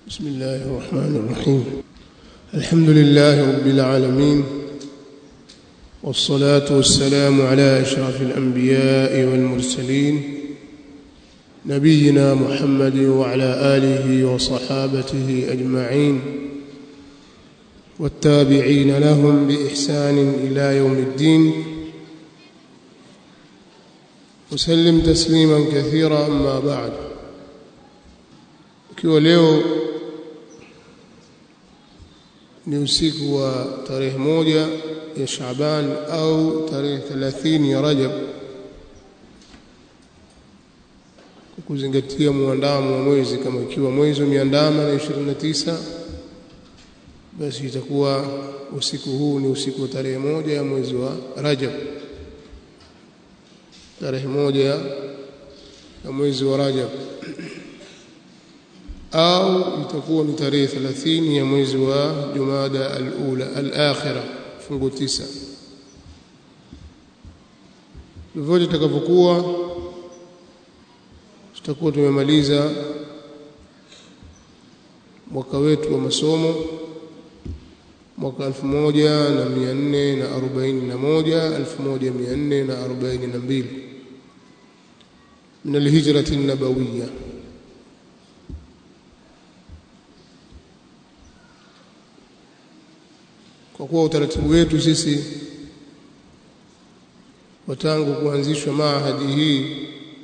بسم الله الرحمن الرحيم الحمد لله رب العالمين والصلاة والسلام على أشرف الأنبياء والمرسلين نبينا محمد وعلى آله وصحابته أجمعين والتابعين لهم بإحسان إلى يوم الدين وسلم تسليما كثيرا أما بعد ukiwa leo ni usiku wa tarehe moja ya Shaaban au tarehe 30 ya Rajab kwa kuzingatia muandamo wa mwezi kama ikiwa mwezi umeandama na 29 basi itakuwa usiku huu ni usiku wa tarehe moja ya mwezi wa Rajab tarehe moja ya mwezi wa Rajab au itakuwa ni tarehe 30 ya mwezi wa Jumada al-ula al-akhira fungu tisa vyovyote itakavyokuwa tutakuwa tumemaliza mwaka wetu wa masomo mwaka 1441 1442 من الهجرة النبوية kwa kuwa utaratibu wetu sisi watangu kuanzishwa maahadi hii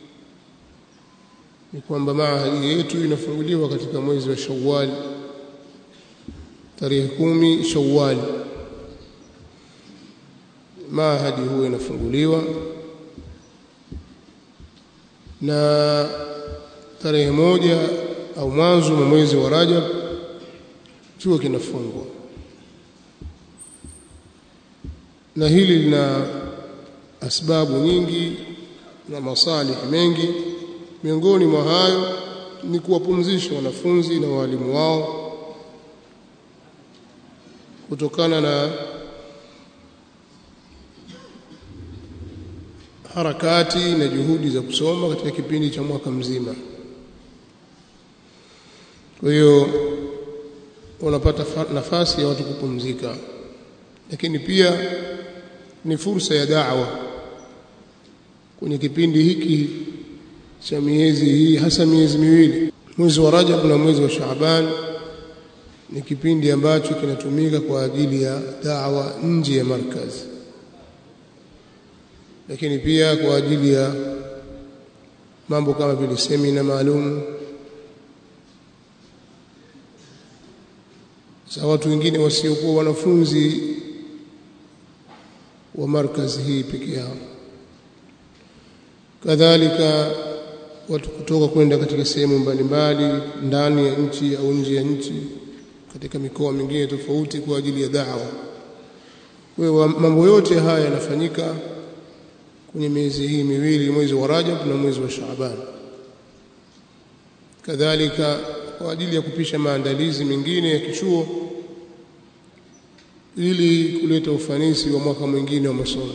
ni kwamba maahadi yetu inafunguliwa katika mwezi wa Shawwal tarehe kumi Shawwal maahadi huwa inafunguliwa na tarehe moja au mwanzo wa mwezi wa Rajab chuo kinafungwa na hili lina asbabu nyingi na masalih mengi miongoni mwa hayo ni kuwapumzisha wanafunzi na walimu wao kutokana na harakati na juhudi za kusoma katika kipindi cha mwaka mzima kwa hiyo wanapata nafasi ya watu kupumzika lakini pia ni fursa ya da'wa kwenye kipindi hiki cha miezi hii hasa miezi miwili mwezi wa Rajab na mwezi wa Shaaban ni kipindi ambacho kinatumika kwa ajili ya da'wa nje ya markazi lakini pia kwa ajili ya mambo kama vile semina maalum za watu wengine wasiokuwa wanafunzi wa markazi hii peke yao kadhalika watu kutoka kwenda katika sehemu mbalimbali ndani ya nchi au nje ya nchi katika mikoa mingine tofauti kwa ajili ya da'wa kwa hiyo mambo yote haya yanafanyika kwenye miezi hii miwili mwezi wa Rajab na mwezi wa Shaaban kadhalika kwa ajili ya kupisha maandalizi mengine ya kichuo ili kuleta ufanisi wa mwaka mwingine wa masomo.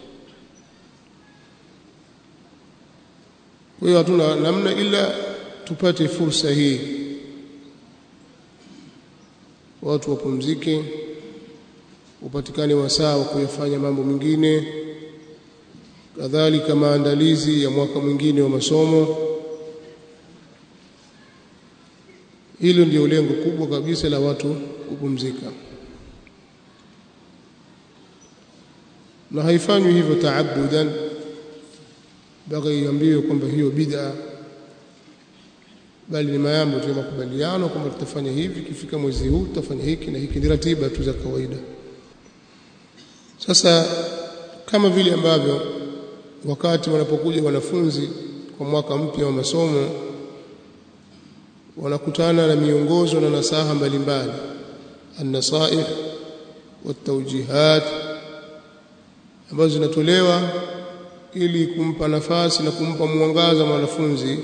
Kwa hiyo hatuna namna ila tupate fursa hii, watu wapumzike, upatikane wasaa wa kuyafanya mambo mengine, kadhalika maandalizi ya mwaka mwingine wa masomo. Hilo ndio lengo kubwa kabisa la watu kupumzika. na haifanywi hivyo taabudan mpaka iambiwe kwamba hiyo bid'a bali ni mambo tu makubaliano kwamba tutafanya hivi kifika mwezi huu tutafanya hiki na hiki ni ratiba tu za kawaida sasa kama vile ambavyo wakati wanapokuja wanafunzi kwa mwaka mpya wa masomo wanakutana na miongozo na nasaha mbalimbali an-nasaih wat-tawjihat ambazo zinatolewa ili kumpa nafasi na kumpa mwangaza mwanafunzi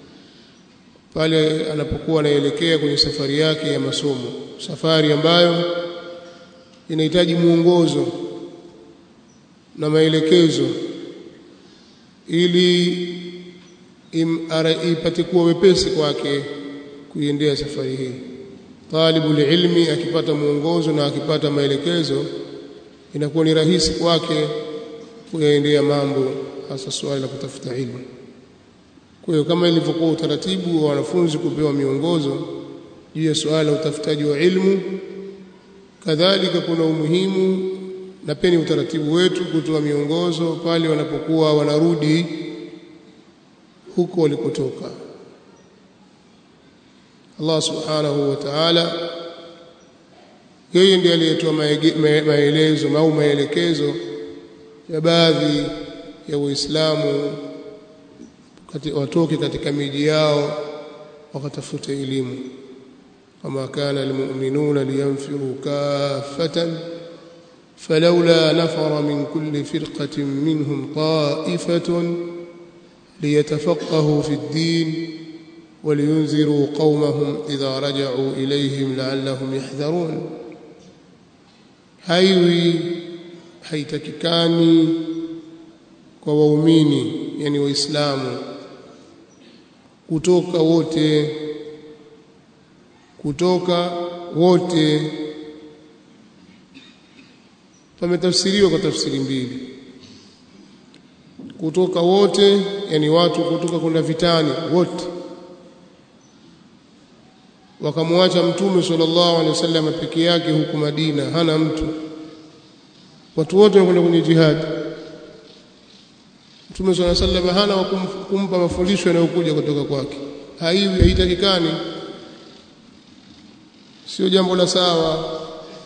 pale anapokuwa anaelekea kwenye safari yake ya masomo safari ambayo inahitaji mwongozo na maelekezo ili ipate kuwa wepesi kwake kuiendea safari hii talibul ilmi akipata mwongozo na akipata maelekezo inakuwa ni rahisi kwake kuyaendea mambo hasa swali la kutafuta ilmu kwa hiyo kama ilivyokuwa utaratibu wa wanafunzi kupewa miongozo juu ya suala la utafutaji wa ilmu kadhalika kuna umuhimu na pia ni utaratibu wetu kutoa miongozo pale wanapokuwa wanarudi huko walikotoka Allah subhanahu wa ta'ala yeye ndiye aliyetoa maelezo au maelekezo ya baadhi ya Waislamu watoke katika miji yao wakatafuta elimu kama kana almu'minuna liyanfiru kaffatan فلولا نفر من كل فرقة منهم طائفة ليتفقهوا في الدين ولينذروا قومهم إذا رجعوا إليهم لعلهم يحذرون haiwi haitakikani kwa waumini yani waislamu kutoka wote kutoka wote pametafsiriwa kwa tafsiri mbili kutoka wote yani watu kutoka kwenda vitani wote wakamwacha mtume sallallahu alaihi wasallam peke yake huku Madina hana mtu watu wote wanakwenda kwenye jihad mtume sallallahu alaihi wasallam hana wa kumpa mafundisho yanayokuja kutoka kwake haiwi haitakikani sio jambo la sawa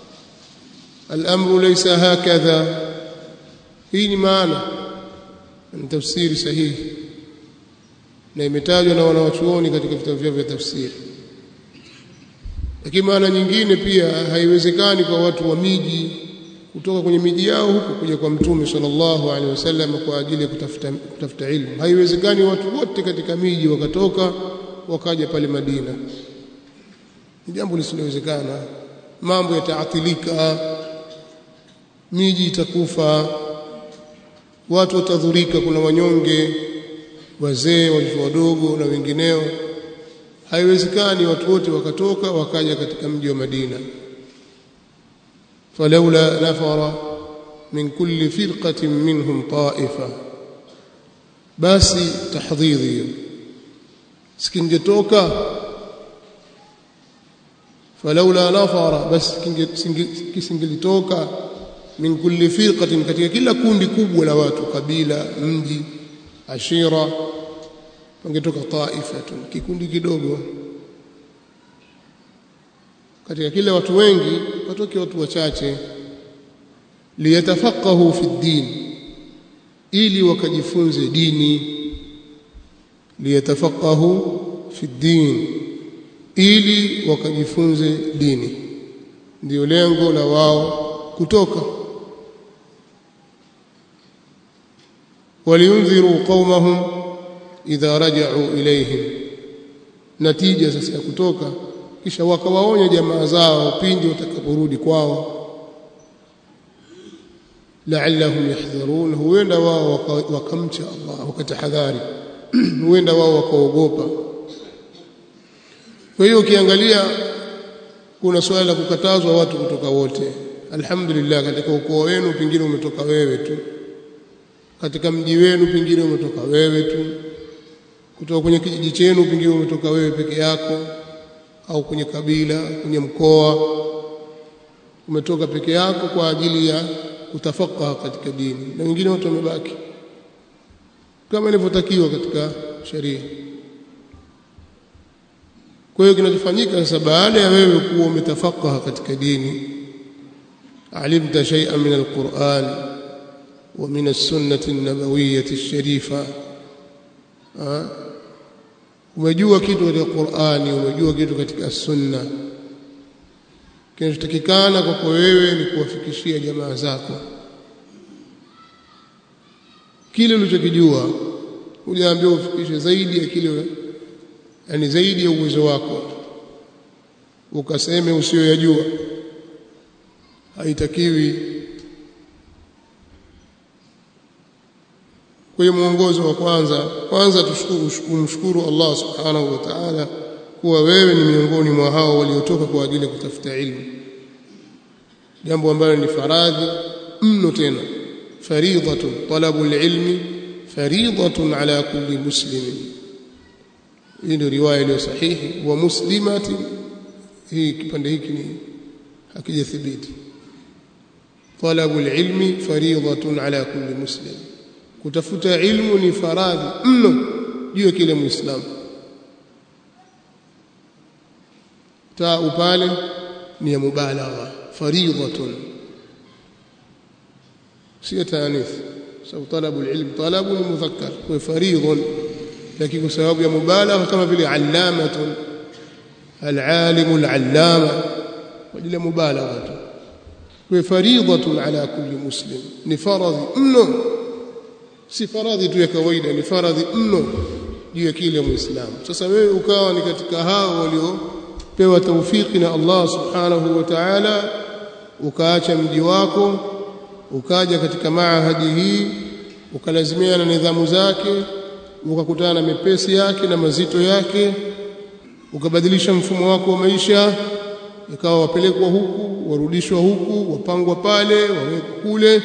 الامر ليس هكذا hii ni maana ni tafsiri sahihi na imetajwa na wanawachuoni katika vitabu vyao vya tafsiri lakini maana nyingine pia haiwezekani kwa watu wa miji kutoka kwenye miji yao huku kuja kwa mtume sallallahu alaihi wasallam kwa ajili ya kutafuta kutafuta ilmu haiwezekani watu wote katika miji wakatoka wakaja pale Madina ni jambo lisilowezekana mambo yataathilika miji itakufa watu watadhurika kuna wanyonge wazee watoto wadogo na wengineo haiwezekani watu wote wakatoka wakaja katika mji wa Madina falaula nafara min kulli firqatin minhum ta'ifa basi tahdhidhi sikingetoka falaula nafara basi kisingelitoka min kulli firqatin katika kila kundi kubwa la watu kabila mji ashira wangetoka taifatun kikundi kidogo katika kila watu wengi watoke watu wachache liyatafaqahu fi din ili wakajifunze dini liyatafaqahu fi din ili wakajifunze dini ndio lengo la wao kutoka waliundhiru qaumahum idha raja'u ilayhim natija sasa ya kutoka kisha wakawaonya jamaa zao pindi watakaporudi kwao la'allahum yahdharun huenda wao wakamcha Allah wakatahadhari huenda wao wakaogopa kwa hiyo ukiangalia kuna swala la kukatazwa watu kutoka wote alhamdulillah katika ukoo wenu pengine umetoka wewe tu katika mji wenu pengine umetoka wewe tu kutoka kwenye kijiji chenu pengine umetoka wewe peke yako au kwenye kabila kwenye mkoa umetoka peke yako kwa ajili ya kutafakaha katika dini na wengine watu wamebaki kama ilivyotakiwa katika sheria kwa hiyo kinachofanyika sasa baada ya wewe kuwa umetafakaha katika dini alimta shay'an min alquran wa min as-sunnah an-nabawiyyah ash-sharifa umejua kitu katika Qur'ani umejua kitu katika sunna kinachotakikana kwako wewe ni kuwafikishia jamaa zako kile ulichokijua hujaambiwa ufikishe zaidi ya kile yani zaidi ya uwezo wako ukaseme usiyoyajua haitakiwi kwa hiyo mwongozo wa kwanza kwanza tushukuru umshukuru Allah subhanahu wa ta'ala kuwa wewe ni miongoni mwa hao waliotoka kwa ajili ya kutafuta ilmu jambo ambalo ni faradhi mno tena faridhatun talabul ilmi faridhatun ala kulli muslimin hii ndio riwaya iliyo sahihi wa muslimati hii kipande hiki ni hakijathibiti talabul ilmi faridhatun ala kulli muslim kutafuta ilmu ni faradhi mno juu ya kila muislamu taa upale ni ya mubalagha faridhatun sio taanith sababu talabul ilm talabu ni mudhakkar kwa faridhun lakini kwa sababu ya mubalagha kama vile allamatun العالم العلامة وجل مبالغة وفريضة على كل مسلم نفرض منه si faradhi tu ya kawaida ni faradhi mno juu ya kila muislamu sasa wewe ukawa ni katika hao waliopewa taufiki na Allah subhanahu wa ta'ala ukaacha mji wako ukaja katika maahadi hii ukalazimia na nidhamu zake ukakutana na mepesi yake na mazito yake ukabadilisha mfumo wako wa maisha ikawa wapelekwa huku warudishwa huku wapangwa pale wawekwa kule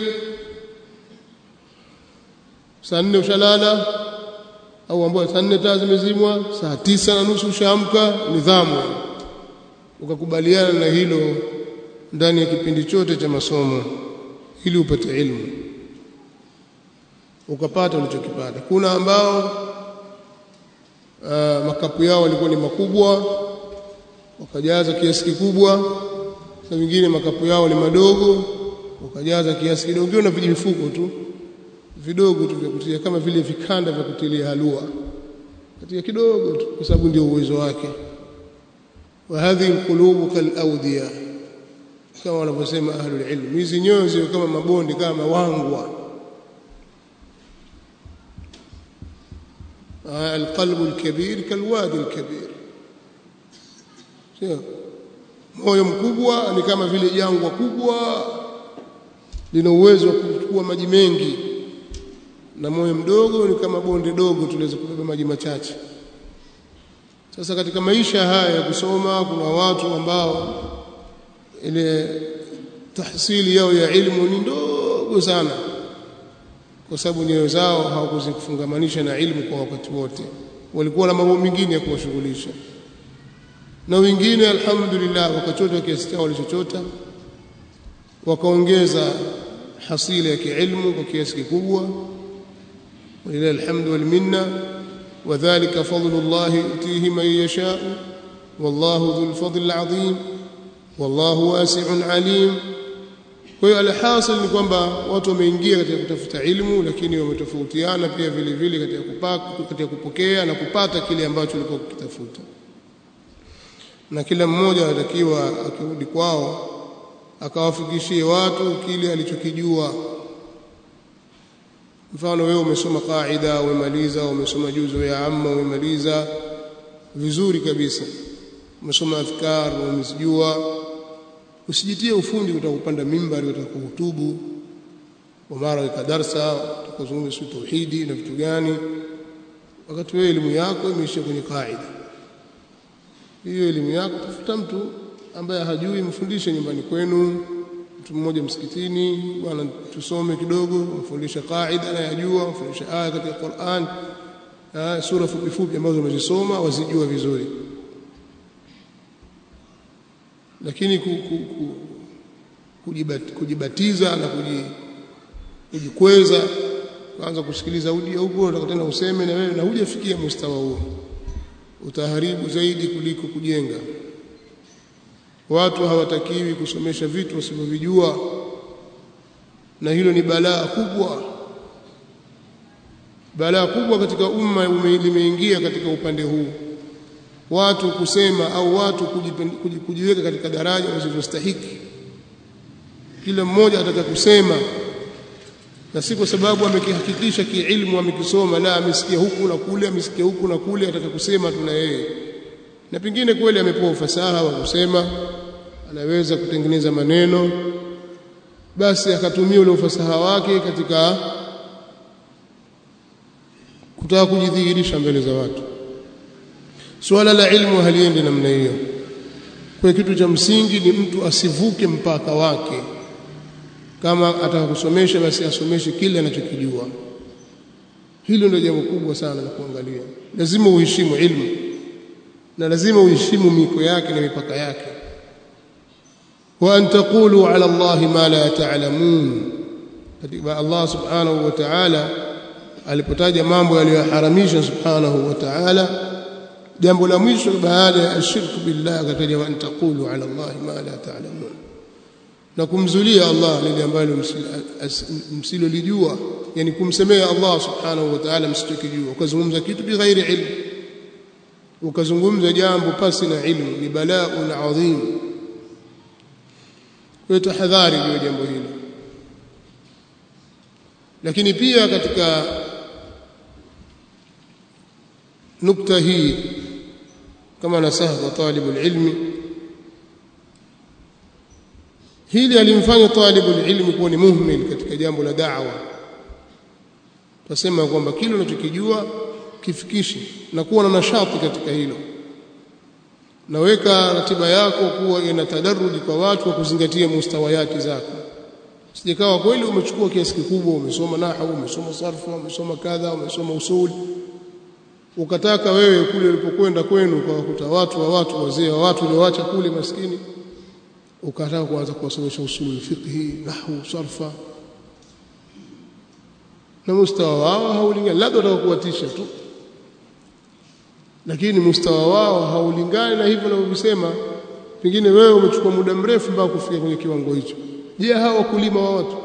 saa nne ushalala au ambao saa nne taa zimezimwa saa tisa na nusu ushaamka nidhamu ukakubaliana na hilo ndani ya kipindi chote cha masomo ili upate ilmu ukapata ulichokipata kuna ambao uh, makapu yao walikuwa ni makubwa wakajaza kiasi kikubwa na wengine makapu yao ni madogo wakajaza kiasi kidogo na vijifuko tu vidogo tu vya kutia kama vile vikanda vya kutilia halua katika kidogo tu kwa sababu ndio uwezo wake wa hadhihi alqulubu kalawdiya kama wanavyosema ahlul ilm hizi nyoyo zio kama mabonde kama wangwa القلب الكبير كالوادي الكبير sio moyo mkubwa ni kama vile jangwa kubwa lina uwezo wa kuchukua maji mengi na moyo mdogo ni kama bonde dogo tunaweza kubeba maji machache sasa katika maisha haya ya kusoma kuna watu ambao ile tahsili yao ya ilmu ni ndogo sana kwa sababu nyoyo zao hawakuzifungamanisha na ilmu kwa wakati wote walikuwa na mambo mengine ya kuwashughulisha na wengine alhamdulillah wakachota kiasi chao walichochota wakaongeza hasila ya kiilmu kwa kiasi kikubwa ولله الحمد والمنة وذلك فضل الله يؤتيه من يشاء والله ذو الفضل العظيم والله واسع عليم kwa hiyo alhasil ni kwamba watu wameingia katika kutafuta ilmu lakini wametofautiana pia vile vile katika kupaka katika kupokea na kupata kile ambacho walikuwa kukitafuta na kila mmoja anatakiwa akirudi kwao akawafikishie watu kile alichokijua mfano wewe umesoma qaida umemaliza umesoma juzu ya amma umemaliza vizuri kabisa umesoma adhkar umezijua usijitie ufundi utakupanda mimbari utakuhutubu wa mara weka darsa utakuzungumza sio tauhidi na vitu gani wakati wewe elimu yako imeishia kwenye kaida hiyo elimu yako tafuta mtu ambaye hajui mfundishe nyumbani kwenu mtu mmoja msikitini bwana tusome kidogo mfundisha kaida na yajua mfundisha aya katika Qur'an sura fupi fupi ambazo umezisoma wazijua vizuri lakini ku, ku, ku, kujibat, kujibatiza na kujikweza kwanza kusikiliza audio huko unataka tena useme na wewe na hujafikia mustawa huo utaharibu zaidi kuliko kujenga watu hawatakiwi kusomesha vitu wasivyovijua na hilo ni balaa kubwa balaa kubwa katika umma limeingia katika upande huu watu kusema au watu kujiweka katika daraja wasizostahiki kila mmoja ataka kusema na si kwa sababu amekihakikisha kiilmu amekisoma la amesikia huku na kule amesikia huku na kule ataka kusema tuna yeye na pengine kweli amepewa ufasaha wa kusema anaweza kutengeneza maneno basi akatumia ule ufasaha wake katika kutaka kujidhihirisha mbele za watu suala la ilmu haliendi namna hiyo kwa kitu cha msingi ni mtu asivuke mpaka wake kama ataka kusomesha basi asomeshe kile anachokijua hilo ndio jambo kubwa sana la kuangalia lazima uheshimu ilmu na lazima uheshimu miko yake na mipaka yake wa an taqulu ala Allah ma la ta'lamun katika Allah subhanahu wa ta'ala alipotaja mambo yaliyoharamisha subhanahu wa ta'ala jambo la mwisho baada ya ashirku billah akataja wa an taqulu ala Allah ma la ta'lamun na kumzulia Allah lile ambalo msilolijua yani kumsemea Allah subhanahu wa ta'ala msichokijua ukazungumza kitu bighairi ilmu ukazungumza jambo pasi na ilmu ni balaaun adhim kwa tahadhari juu ya jambo hili lakini pia katika nukta hii kama nasaha kwa talibu ilmi hili alimfanya talibu ilmi kuwa ni muhmil katika jambo la da'wa tasema kwamba kile unachokijua kifikishi na kuwa na nashati katika hilo naweka ratiba yako kuwa ina tadarruji kwa watu kwa kuzingatia mustawayati zako sijakawa kweli umechukua kiasi kikubwa umesoma nahwu umesoma sarfu umesoma kadha umesoma usul ukataka wewe kule ulipokwenda kwenu kwa kukuta watu wa watu wazee wa watu walioacha kule maskini ukataka kuanza kuwasomesha usul fiqhi nahwu sarfa na mustawa wao haulingani labda watakuwatisha tu lakini mustawa wao haulingani na hivyo ninavyosema pengine wewe umechukua muda mrefu mpaka kufika kwenye kiwango hicho je hawa wakulima wa watu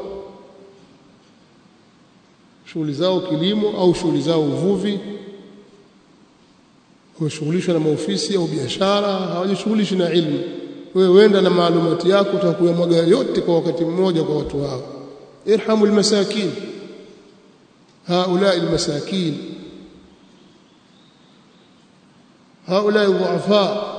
shughuli zao kilimo au shughuli zao uvuvi wameshughulishwa na maofisi au biashara hawajishughulishi na ilmu wewe wenda na maalumati yako utakuyamwaga yote kwa wakati mmoja kwa watu hao irhamu almasakin هؤلاء المساكين هؤلاء الضعفاء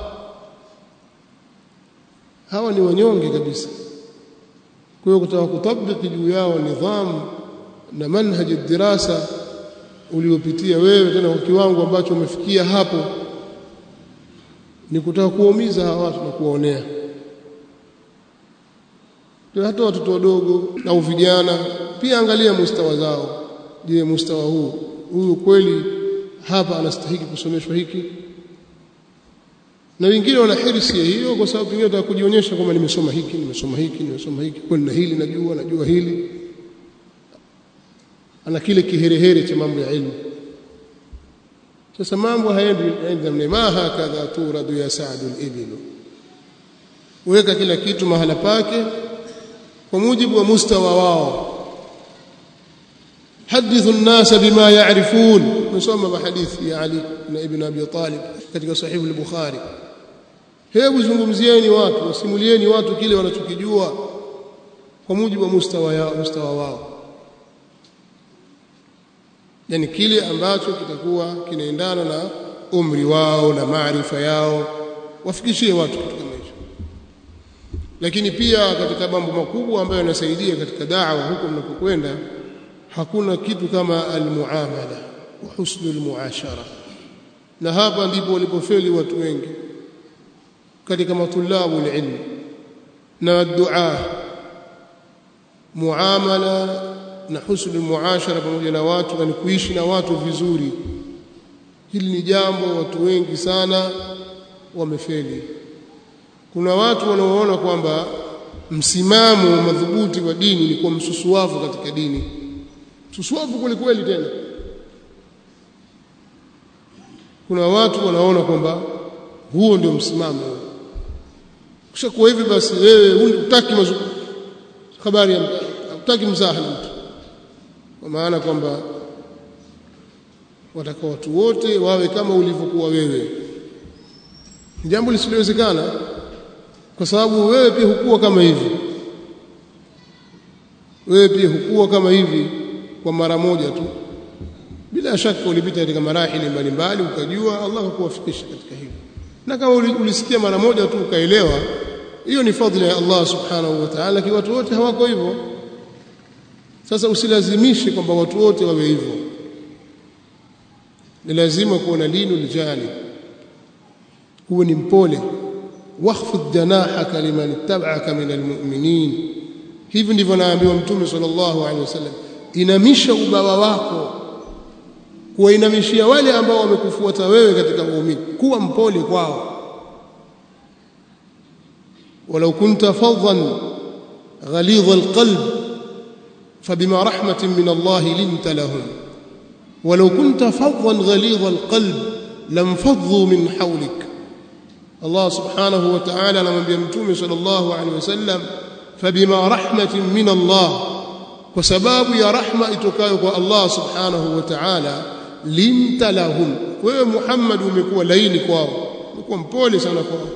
hawa ni wanyonge kabisa kwa hiyo kutaka kutabiki juu yao nidhamu na manhaji dirasa uliopitia wewe tena kwa kiwango ambacho umefikia hapo ni kutaka kuwaumiza hawa watu na kuwaonea hata watoto wadogo au vijana pia angalia mustawa zao je mustawa huu huyu kweli hapa anastahili kusomeshwa hiki na wengine wana hirsi ya hiyo kwa sababu pengine wataka kujionyesha kwamba nimesoma hiki nimesoma hiki nimesoma hiki kwa na hili najua najua hili ana kile kiherehere cha mambo ya ilmu sasa mambo hayaendi namna ma hakadha turadu ya saadu al-ibil weka kila kitu mahala pake kwa mujibu wa mustawa wao حدثوا الناس بما يعرفون نسمى بحديث يا علي بن ابن ابي طالب katika sahih al-bukhari hebu zungumzieni watu wasimulieni watu kile wanachokijua kwa mujibu wa mustawa yao mustawa wao yani kile ambacho kitakuwa kinaendana na umri wao na maarifa yao wafikishie watu kitu kama hicho lakini pia katika mambo makubwa ambayo yanasaidia katika da'wa huko mnapokwenda hakuna kitu kama almuamala wa husnu almuashara na hapa ndipo walipofeli watu wengi katika matulabu alilm na dua muamala na husnu almuashara pamoja na watu na kuishi na watu vizuri hili ni jambo watu wengi sana wamefeli kuna watu wanaoona kwamba msimamo madhubuti wa dini ni kuwa msusuwavu katika dini susuavu kweli kweli tena kuna watu wanaona kwamba huo ndio msimamo kisha kwa hivi basi wewe hutaki habari ya hutaki mzaha na mtu kwa maana kwamba wataka watu wote wawe kama ulivyokuwa wewe ni jambo lisilowezekana kwa sababu wewe pia hukua kama hivi wewe pia hukua kama hivi kwa mara moja tu bila shaka ulipita katika marahili mbalimbali ukajua Allah akuwafikisha katika hilo na kama ulisikia mara moja tu ukaelewa hiyo ni fadhila ya Allah subhanahu wa ta'ala kwa watu wote hawako hivyo sasa usilazimishe kwamba watu wote wawe hivyo ni lazima kuwa na linu lijani huwe ni mpole wakhfid janahaka liman ittaba'aka min almu'minin hivi ndivyo naambiwa mtume sallallahu alaihi wasallam inamisha ubawa wako kuwainamishia wale ambao wamekufuata wewe katika waumini kuwa mpole kwao walau kunta fadhan ghalidha alqalb fabima rahmatin min Allah linta lahum walau kunta fadhan ghalidha alqalb lamfaddu min hawlik Allah subhanahu wa ta'ala anamwambia mtume sallallahu alaihi wasallam fabima rahmatin min Allah kwa sababu ya rahma itokayo kwa Allah subhanahu wa ta'ala linta lahum wewe Muhammad umekuwa laini kwao umekuwa mpole sana kwao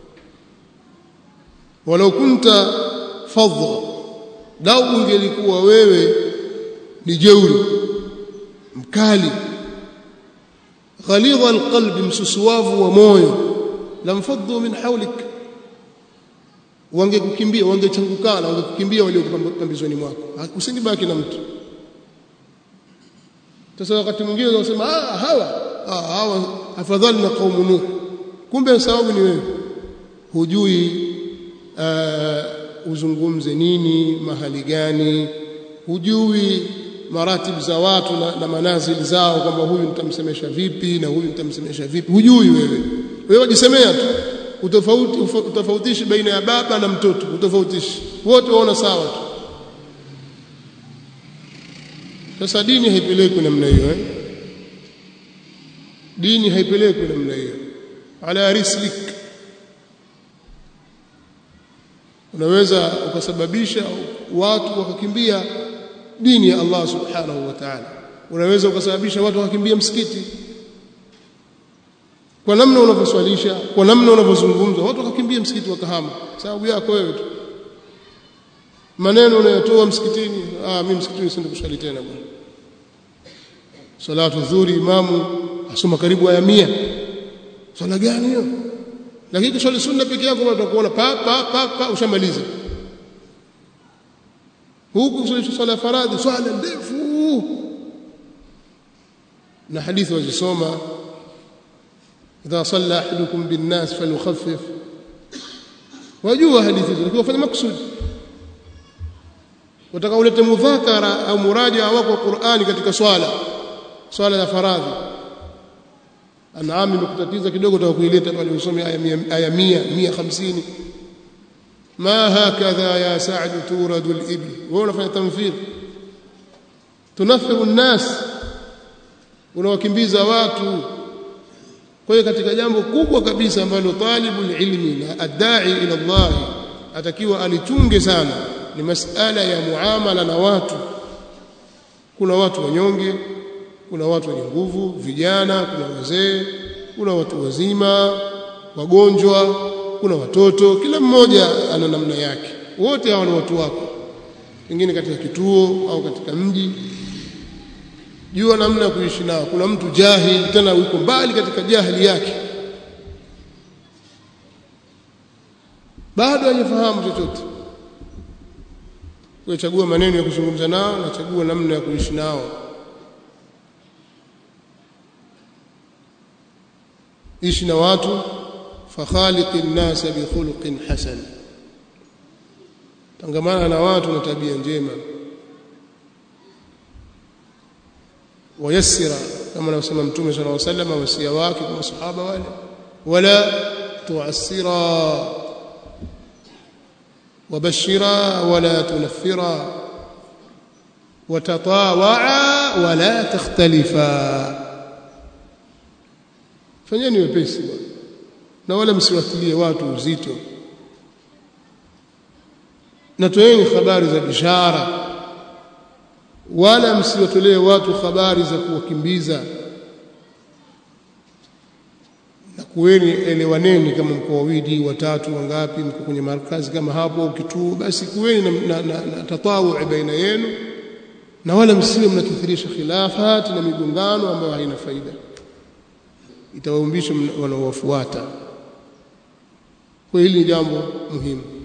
walau kunta fadha lau ungelikuwa wewe ni jeuri mkali ghalidha alqalbi msusuwavu wa moyo lamfaddu min hawlik wangekukimbia wangechangukana wangekukimbia walio pambizoni mwako usingebaki na mtu sasa wakati mwingine unasema ah hawa ah hawa afadhali na kaumu nuh kumbe sababu ni wewe hujui uh, uzungumze nini mahali gani hujui maratibu za watu na, na manazili zao kwamba huyu nitamsemesha vipi na huyu nitamsemesha vipi hujui wewe wewe wajisemea tu utofauti utofautishi baina ya baba na mtoto utofautishi wote waona sawa tu sasa dini haipelekwi namna hiyo eh? dini haipelekwi namna hiyo ala rislik unaweza ukasababisha watu wakakimbia dini ya Allah subhanahu wa ta'ala unaweza ukasababisha watu wakakimbia msikiti kwa namna unavyoswalisha kwa namna unavyozungumza watu wakakimbia msikiti wakahama sababu yako wewe tu maneno unayotoa msikitini ah mimi msikitini siende kuswali tena bwana salatu dhuhuri imamu asoma karibu aya 100 swala gani hiyo lakini kuswali sunna peke yako utakuona pa pa pa, pa ushamaliza huku kuswali swala faradhi swala ndefu na hadithi wazisoma idha salla ahadukum bin nas falyukhaffif wajua hadithi hizo lakini wafanya makusudi wataka ulete mudhakara au muraja wako wa Qur'ani katika swala swala ya faradhi anaami imekutatiza kidogo utakuileta pale usome aya 100 aya 100 150 ma hakadha ya sa'd turadu al-ibl wewe unafanya tamthil tunafiru an-nas unawakimbiza watu kwa hiyo katika jambo kubwa kabisa ambalo talibul ilmi na adai ila Allah atakiwa alichunge sana ni masala ya muamala na watu kuna watu wanyonge kuna watu wenye nguvu vijana kuna wazee kuna watu wazima wagonjwa kuna watoto kila mmoja ana namna yake wote hawa ni watu wako pengine katika kituo au katika mji jua namna ya kuishi nao kuna mtu jahil tena yuko mbali katika jahili yake bado hajafahamu chochote kuchagua maneno ya kuzungumza nao na chagua namna ya kuishi nao ishi na watu fakhaliqin nas bi khuluqin hasan tangamana na watu na tabia njema wayassira kama anavyosema mtume sallallahu alaihi wasallam wasia wake kwa masahaba wale wala tuassira وبشرا ولا تنفرا وتطاوعا ولا تختلفا fanyeni wepesi bwana na wala msiwatilie watu uzito na toeni habari za bishara wala msiwatolee watu habari za kuwakimbiza na kuweni elewaneni kama mko wawili watatu wangapi mko kwenye markazi kama hapo au kituo basi kuweni na, na, na, na tatawu baina yenu na wala msiwe mnakithirisha khilafati na migongano ambayo haina faida itawaumbisha wanaowafuata kwa hili ni jambo muhimu